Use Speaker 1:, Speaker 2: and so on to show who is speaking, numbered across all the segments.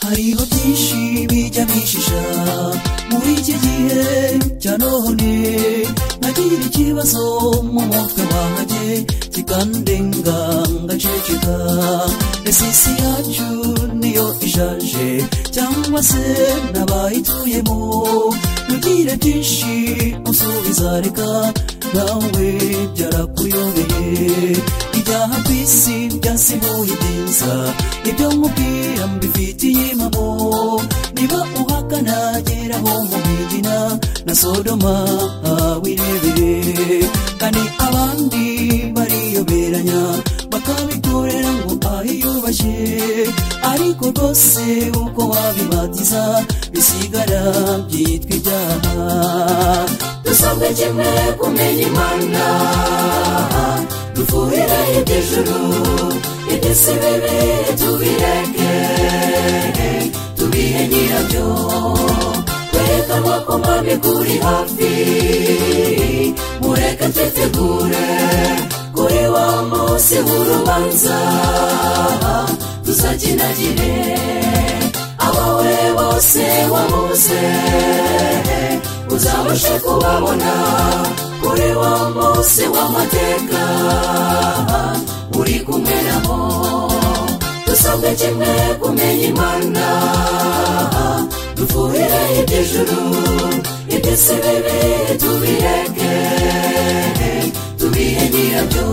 Speaker 1: hariho byinshi bijya bishisha muri iki gihe cya none nkagira ikibazo mu mutwe wanjye kikandenga ngaceceka ese isi yacu niyo ishaje cyangwa se n'abayituyemo mugire byinshi usubiza reka nawe byarakuyobeye ibyaha ku isi byasibuye ibyiza ibyo nkubwira mbifitiye impamo niba uhakana geraho mu midina na sodoma wirebere kandi abandi bariyoberanya bakabitorera ngo ahiyubashye ariko rwose uko wabibatiza bisigara byitwa ibyaha dusabwe kimwe kumenya imana dufuhire iby'ijuru iby'isi bibi tubireke tubihe nyirabyo kwerekanwa ko mwabiguri hafi mureke twitegure kuri wa munsi w'urubanza tuzakinagire abawe bose wabuze uzabashe kubabona kuri wa munsi w'amateka uri kumwe nabo dusabwe kimwe kumenya imana dufuhire iby'ijuru iby'isi bibi tubireke tubihe nyirabyo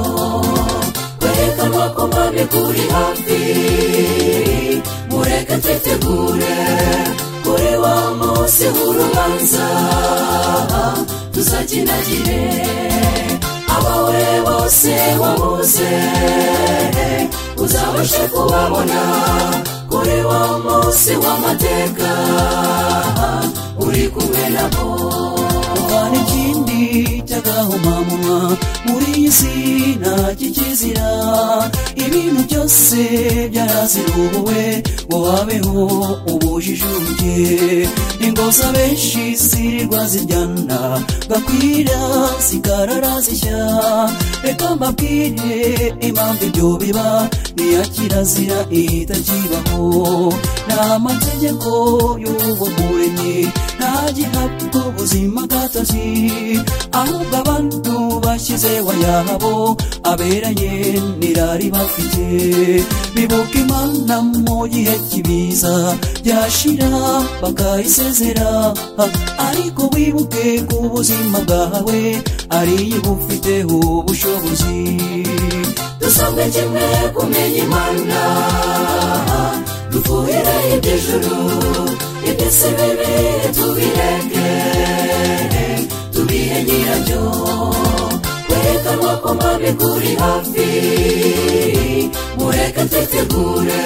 Speaker 1: kwerekanwa ko mwabikuri hafi mureke twitegure kuri wa munsi w'urubanza tuzakinagire abawe bose wabuze uzabashe kubabona kuri wa munsi w'amateka uri kumwe nabo hari ikindi cy'agahomamunwa muri iyi si nta kikizira ibintu byose byarazirubuwe ngo wabeho ubujijuke ingoza benshi zirirwa zijyana gakwira zikarara zishya reka mbabwire impamvu ibyo biba niya kirazira ihita kibaho ni amategeko y'uwo muremyi nta gihabwa ubuzima gatozi ahubwo abantu bashyizeho yabo aberanye nirari bafite bibuka imana mu gihe kibiza byashira bakayisezera ariko wibuke ku buzima bwawe ariyo bufiteho ubushobozi dusabwe kimwe kumenya imana dufuhire iby'ijuru iby'isi bibi tubireke tubihe nyirabyo kwerekanwa ko mwabikuri hafi mureke twitegure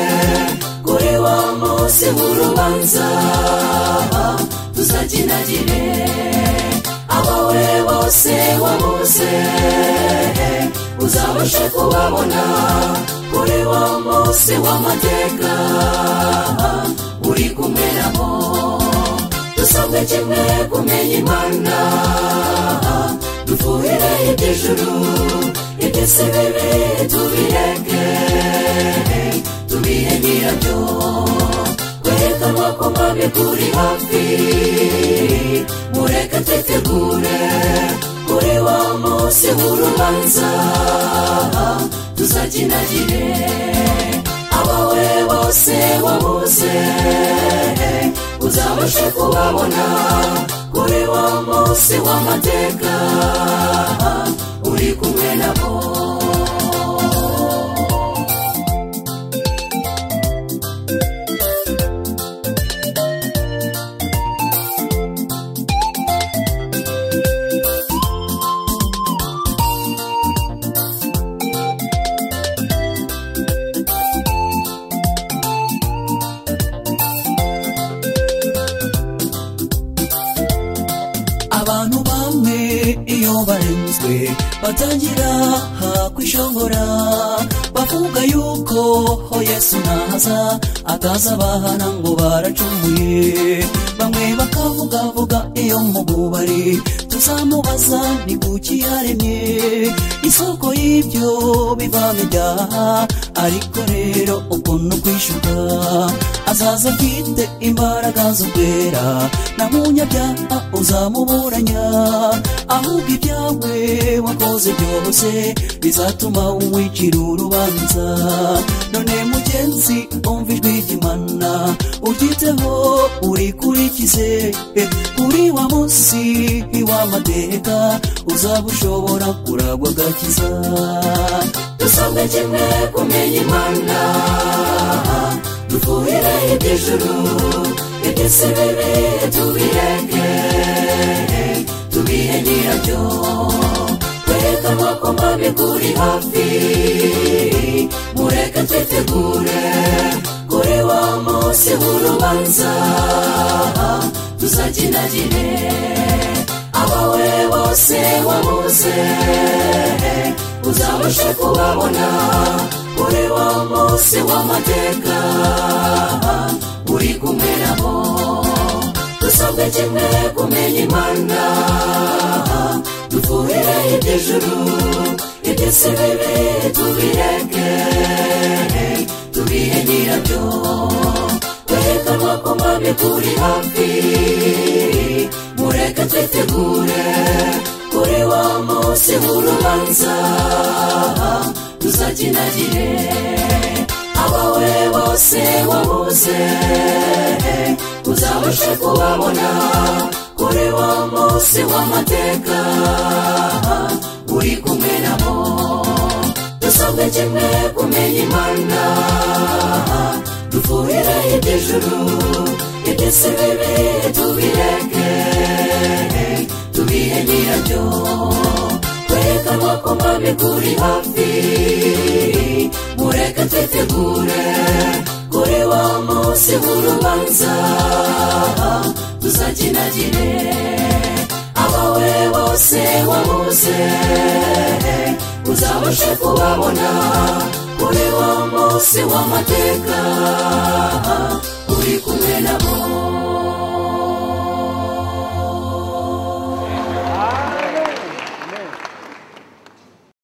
Speaker 1: kuri wa munsi w'urubanza tuzakinagire abawe bose wabuze uzabashe kubabona kuri wa munsi w'amateka uri kumwe nabo dusabwe kimwe kumenya imana dufuhire iby'ijuru iby'isi bibi tubireke tubihe nyirabyo kwerekanwa ko mwabikuri hafi mureke twitegure kuri wa munsi w'urubanza tuzakinagire abawe bose wabuze uzabashe kubabona kuri wa munsi w'amateka uri kumwe nabo abantu bamwe iyo barenzwe batangira kwishongora bavuga yuko ho yesu naza ataza bahana ngo baracumuye bamwe bakavugavuga iyo mu bubari tuzamubaza ni kuki yaremye isoko y'ibyo bivamo ibyaha ariko rero ukuntu kwishuka
Speaker 2: azaza afite imbaraga zo kwera na munyabyaha uzamuburanya ahubwo ibyawe wakoze byose bizatuma wicira urubanza none mugenzi umva ijwi ry'imana uryiteho urikurikize eh, kuri wa munsi w'amateka uzaba ushobora kuragwa agakiza
Speaker 1: dusabwe kimwe kumenya imana dufuhire iby'ijuru iby'isi bibi tubireke tubihe nyirabyo twereke amaboko mabi kuri hafi mureke twitegure kuri wa munsi w'urubanza tuzakinagire abawe bose wabuze uzabashe kubabona kuri wa munsi w'amateka uri kumwe nabo dusabwe kimwe kumenya imana dufuhire iby'ijuru iby'isi bibi tubireke tubihe nyirabyo twereke amaboko mabi kuri hafi mureke twitegure kuri wa munsi w'urubanza tuzakinagire abawe bose wabuze uzabashe kubabona kuri wa munsi w'amateka uri kumwe nabo dusabwe kimwe kumenya imana dufuhire iby'ijuru iby'isi bibi tubireke tubihe nyirabyo twereke amaboko mabi kuri hafi mureke twitegure kuri wa munsi w'urubanza tuzakinagire abawe bose wabuze uzabashe kubabona kuri wa munsi w'amateka uri kumwe nabo